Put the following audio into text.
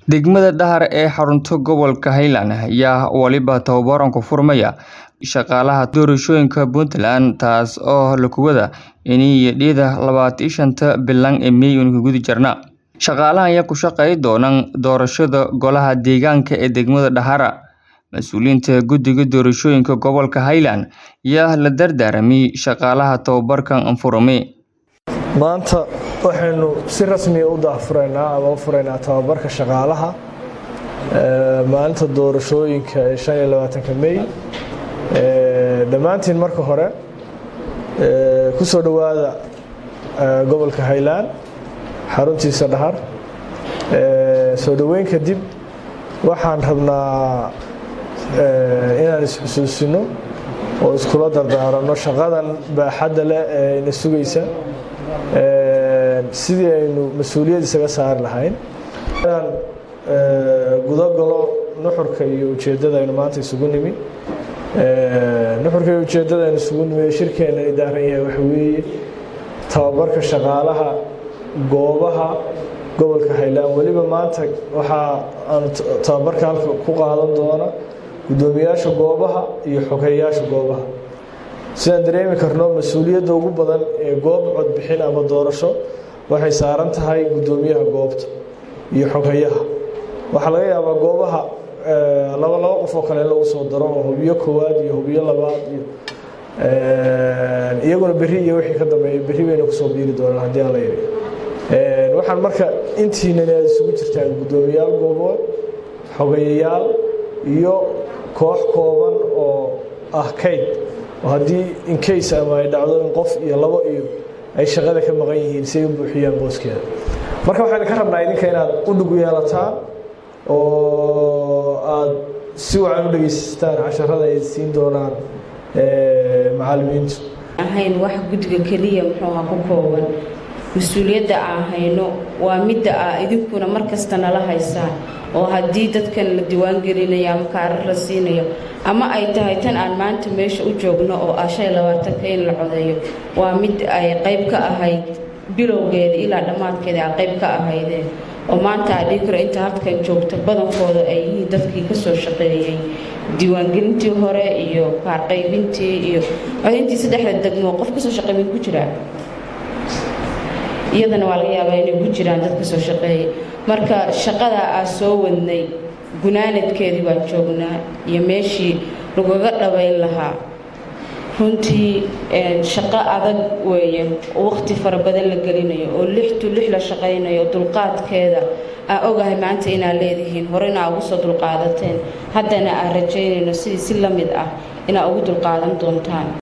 Degmada Dahar ee xarunta gobolka Highland ayaa waliba tababaran ku furmaya shaqaalaha doorashooyinka Puntland taas oo la kuwada inay dhida labatan shanta bilan ee May guda jirna. Shaqaalahan ayaa ku shaqeyn doona doorashada golaha deegaanka ee degmada Dahara. Mas-uuliyiinta guddiga doorashooyinka gobolka Highland ayaa la dardaarmay shaqaalaha tababarkan furmay. maanta waxaynu si rasmiya u daahfuraynaa ama u furaynaa tababarka shaqaalaha maalinta doorashooyinka ee shan iyo labaatanka May dhammaantiin marka hore ku soo dhowaada gobolka Highland xaruntiisa Dhahar soo dhoweyn kadib waxaan rabnaa inaan is-xusuusino oo iskula dardaaranno shaqadan baaxadda leh ee ina sugaysa sidii aynu mas-uuliyad isaga saari lahayn inaan gudagalo nuxurka iyo ujeeddada aynu maanta isugu nimi nuxurka iyo ujeeddada aynu isugu nimi shirkeena ay daaran yahay waxa weeye tababarka shaqaalaha goobaha gobolka Highland weliba maanta waxaa aan tababarka halka ku qaadan doona guddoomiyaasha goobaha iyo xogeyaasha goobaha sidaan dareemi karno mas-uuliyadda ugu badan ee goob codbixin ama doorasho waxay saaran tahay guddoomiyaha goobta iyo xoghayaha waxaa laga yaabaa goobaha laba laba qof oo kale in lagu soo daro oo hubiyo koowaad iyo hubiyo labaad iyo iyaguna berri iyo wixii ka dambeeya berri bayna kusoo biiri doonaan haddii aan la yidhi waxaan marka intiinan aad isugu jirtaan guddoomiyaal goobood xogayayaal iyo koox kooban oo ah kayd oo haddii incase ama ay dhacdo in qof iyo labo iyo ay shaqada ka maqan yihiin si ay u buuxiyaan booskeeda marka waxaan ka rabnaa idinka inaad u dhug yeelataan oo aad si wacan u dhegeysataan casharada ay siin doonaan macallimiintu ahayn wax guddiga keliya muxuuha ku kooban mas-uuliyadda aan hayno waa midda ah idinkuna mar kasta nala haysaan oo haddii dadkan la diiwaangelinayo ama kaarar la siinayo ama ay tahay tan aan maanta meesha u joogno oo ah shan iyo labaatanka in la codeeyo waa mid ay qayb ka ahayd bilowgeeda ilaa dhammaadkeeda ay qayb ka ahaydeen oo maanta a dhihi karo inta halkan joogta badankooda ay yihiin dadkii ka soo shaqeeyey diiwaangelintii hore iyo kaarqaybintii iyo codayntii saddexda degmo qof kasoo shaqeey ku jiraa iyadana waa laga yaabaa inay ku jiraan dad ka soo shaqeeya marka shaqadaa aa soo wadnay gunaanadkeedii baan joognaa iyo meeshii lagaga dhabayn lahaa runtii shaqo adag weeye oo waqti fara badan la gelinayo oo lix tu lix la shaqaynayo dulqaadkeeda aa ogahay maanta inaad leedihiin horena aa ugu soo dulqaadateen haddana aan rajaynayno sidii si la mid ah inaa ugu dulqaadan doontaan